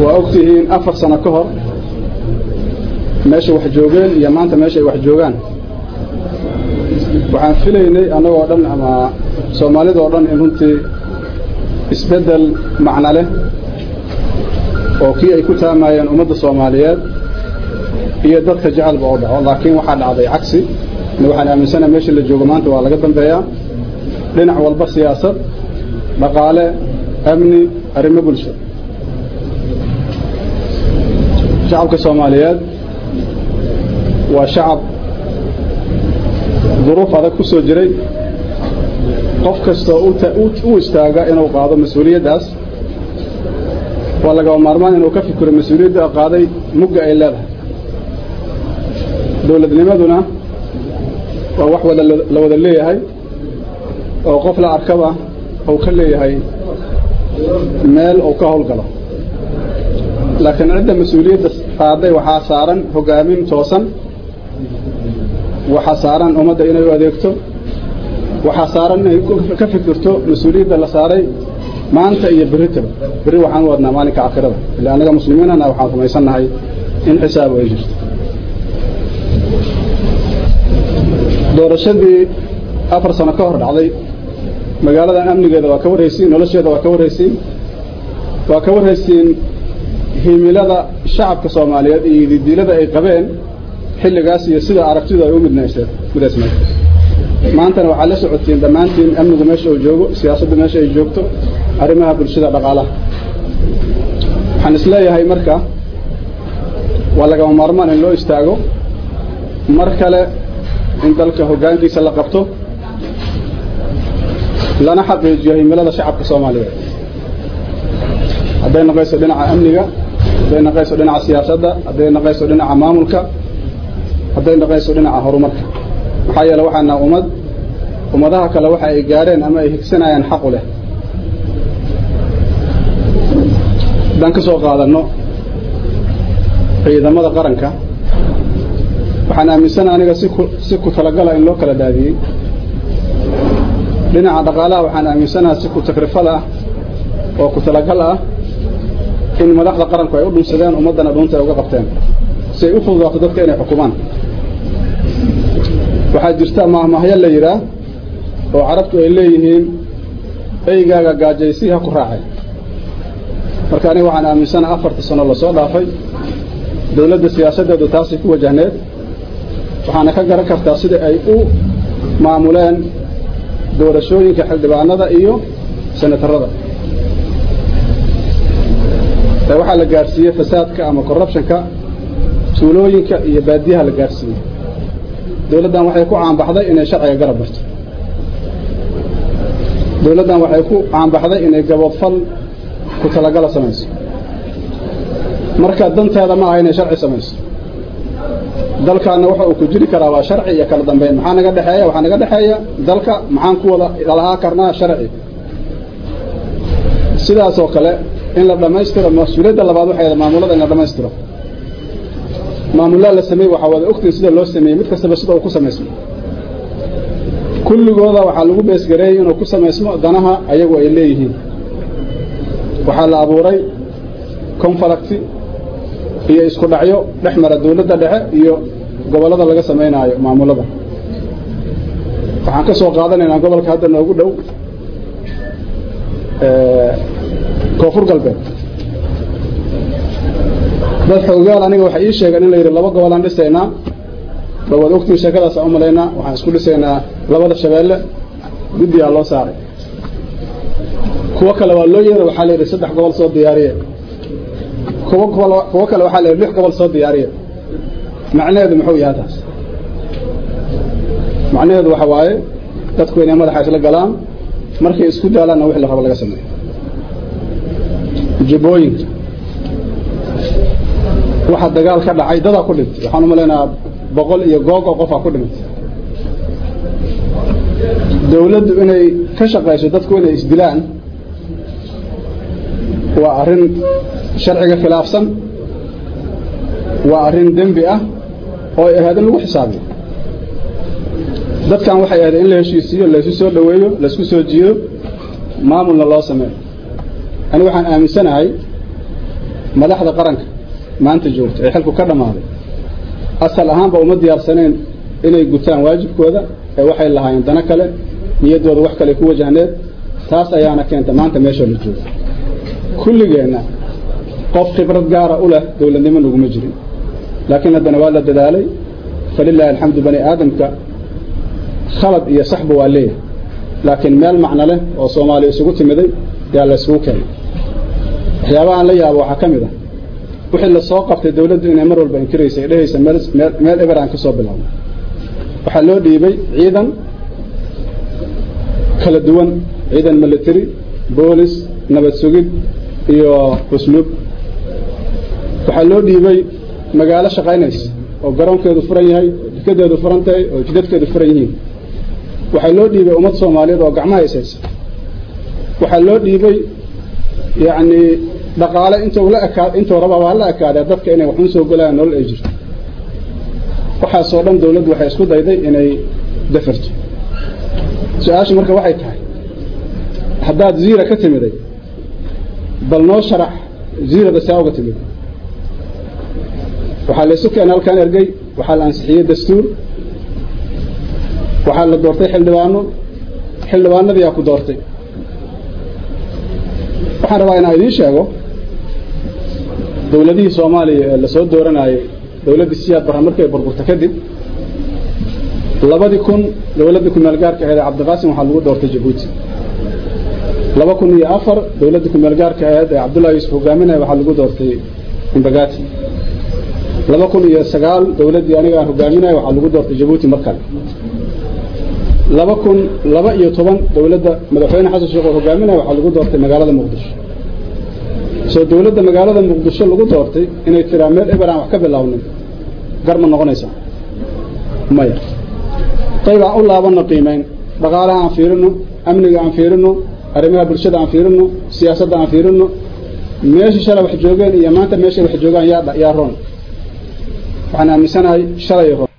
waa ogtihiin afar sano ka hor meesha wax joogeen iyo maanta meesha ay wax joogaan waxaan filaynay annagoo dhan ama soomaalidoo dhan in runtii isbeddel macno leh oo kii ay ku taamayeen ummadda soomaaliyeed iyo dadka jecelba oo dhaco laakiin waxaa dhacday cagsi waxaan aaminsanaha meesha la joogo maanta waa laga dambeeyaa dhinac walba siyaasad dhaqaale amni arrimo bulsho shacabka soomaaliyeed waa shacab duruuf adag ku soo jiray qof kastoo u istaaga inuu qaado mas-uuliyaddaas waa lagaba maarmaan inuu ka fikiro mas-uuliyadda qaaday mugga ay leedahay dowladnimaduna waa wax wada la wada leeyahay oo qof la arkaba uu ka leeyahay meel uu ka howlgalo laakiin cidda mas-uuliyadda qaaday waxaa saaran hogaamin toosan waxaa saaran ummadda inay u adeegto waxaa saaran inay ka fikirto mas-uuliyadda la saaray maanta iyo berritaba berri waxaan u wadnaa maalinka aakhirada ila annaga muslimiinana waxaan rumaysannahay in xisaab ay jirto doorashadii afar sano ka hor dhacday magaaladan amnigeeda waa ka warhaysiin nolosheeda waa ka warhaysiin waa ka warhaysiin himilada shacabka soomaaliyeed iyo didiilada ay qabeen xilligaas iyo sida aragtidu ay u midnayseen midaysnayd maantana waxaad la socotiin dhammaantiin amnigu meesha uu joogo siyaasaddu meesha ay joogto arrimaha bulshada dhaqaalaha waxaan isleeyahay marka waa lagama maarmaan in loo istaago mar kale in dalka hoggaankiisa la qabto lana xaqiijiyo himilada shacabka soomaaliyeed hadday naqayso dhinaca amniga hadday naqayso dhinaca siyaasadda hadday naqayso dhinaca maamulka hadday naqayso dhinaca horumarka maxaa yeele waxaana ummad ummadaha kale waxa ay gaadheen ama ay higsanayaan xaqu leh haddaan ka soo qaadanno ciidamada qaranka waxaan aaminsana aniga si ku si ku talagala in loo kala daadiyey dhinaca dhaqaalaha waxaan aaminsanaha si ku takrifal ah oo ku talagal ah in madaxda qaranku ay u dhunsadeen ummaddana dhuunta ay uga qabteen si ay u fududaato dadka inay xukumaan waxaa jirta maahmaahyo la yidhaah oo carabtu ay leeyihiin eygaaga gaajaysi ha ku raacay marka aniga waxaan aaminsanaha afartii sano lasoo dhaafay dowladda siyaasaddeedu taasay ku wajahneed waxaana ka garan kartaa sida ay u maamuleen doorashooyinka xildhibaanada iyo senatarada ee waxaa la gaadhsiiyey fasaadka ama corruptionka tuulooyinka iyo baadiyaha la gaadhsiiyey dowladdan waxay ku caanbaxday inay sharciga garab barto dowladdan waxay ku caanbaxday inay gaboodfal ku talagala samayso marka danteeda ma aha inay sharci samayso dalkaana waxa uu ku jiri karaa waa sharci iyo kala dambeyn maxaa naga dhexeeya waxaa naga dhexeeya dalka maxaan ku wada lahaa karnaa sharci sidaasoo kale in la dhammaystiro mas-uuliyadda labaad waxay maamulada in la dhammaystiro maamullaa la sameeyey waxaa wada ogtiin sida loo sameeyey mid kastaba sida uu ku samaysmo kulligooda waxaa lagu beesgareeyey inuu ku samaysmo danaha ayagu ay leeyihiin waxaa la abuuray confalacti iyo isku dhacyo dhex mara dawladda dhexe iyo gobollada laga samaynaayo maamulada waxaan ka soo qaadanaynaa gobolka hadda noogu dhow koonfur galbeed dad xoogaal aniga waxay ii sheegeen in la yidhi laba gobolaan dhisaynaa dhawaad ogtiin sheekadaasaan u malaynaa waxaan isku dhisaynaa labada shabeelle guddigaa loo saaray kuwo kale waa loo yeeray waxaa la yidhi saddex gobol soo diyaariye kuwo kuwo kale waxaa la yidhi lix gobol soo diyaariye macnaheedu muxuu yahay taas macnaheedu waxa waaye dadku inay madaxa isla galaan markay isku daalaanna wixii la rabo laga sameeyo jibooyinka waxa dagaal ka dhacay dadaa ku dhintay waxaan u malaynayaa boqol iyo goog oo qofaa ku dhintay dawladdu inay ka shaqayso dadku inay isdilaan waa arrin sharciga khilaafsan waa arrin dembi ah oo ay ahayd in lagu xisaabiyo dadkan waxay ahayd in la heshiisiiyo laysu soo dhoweeyo laysku soo jiido maamulna loo sameeyo ani waxaan aaminsanahay madaxda qaranka maanta joogta ee xilku ka dhammaaday asal ahaanba uma diyaarsaneen inay gutaan waajibkooda ee waxay lahaayeen dano kale niyaddooda wax kale ku wajahneed taas ayaana keenta maanta meesha la joogo kulligeenna qof khibrad gaara u leh dowladnimo naguma jirin laakiin haddana waa la dadaalay falilaahi alxamdu bani aadamka khalad iyo saxba waa leeyahay laakiin meel macno leh oo soomaaliya isugu timiday yaa la isugu keenay waxyaabahaan la yaabo waxaa ka mid ah wixii la soo qabtay dowladdu inay mar walba inkiraysay dhehaysa meel eber aan ka soo bilaabno waxaa loo dhiibay ciidan kala duwan ciidan military boolis nabad sugid iyo usluub waxaa loo dhiibay magaalo shaqaynaysa oo garoonkeedu furan yahay oo jikadeedu furan tahay oo jidadkeedu furan yihiin waxaa loo dhiibay ummad soomaaliyeed oo gacmaha ishaysa waxaa loo dhiibay yacni dhaqaale intuu la ekaa intuu rabaa waa la ekaadee dadka inay waxun soo golayaan nolol ay jirto waxaasoo dhan dawladdu waxay isku dayday inay dafarto su-aashu marka waxay tahay haddaad ziira ka timiday bal noo sharax ziirada saa uga timid waxaa la isu keenay halkaan ergey waxaa la ansixiyey dastuur waxaa la doortay xildhibaano xildhibaanadii yaa ku doortay waxaan rabaa inaan idiin sheego dowladihii soomaaliya ee lasoo dooranayay dowladdii siyaad barra markay burburta kadib labadii kun dowladdii kumeel gaarka ahayd ee cabdiqaasim waxaa lagu doortay jabuuti laba kun iyo afar dowladdii kumeel gaarka ahayd ee cabdullahi yuusuf hogaaminaya waxaa lagu doortay imbagati laba kun iyo sagaal dowladdii aniga aan hogaaminaya waxaa lagu doortay jabuuti mar kale laba kun laba iyo toban dowladda madaxweyne xasan sheekh oo hogaaminaya waxaa lagu doortay magaalada muqdisho soo dowladda magaalada muqdisho lagu doortay inay tiraa meel eber aan wax ka bilaawnin gar ma noqonaysaa maya qayb aan u laabanno qiimayn dhaqaalaha aan fiirino amniga aan fiirino arrimaha bulshada aan fiirino siyaasadda aan fiirino meesha shalay wax joogeen iyo maanta meeshay wax joogaan yaa yaa roon waxaan aaminsanahay shalay roon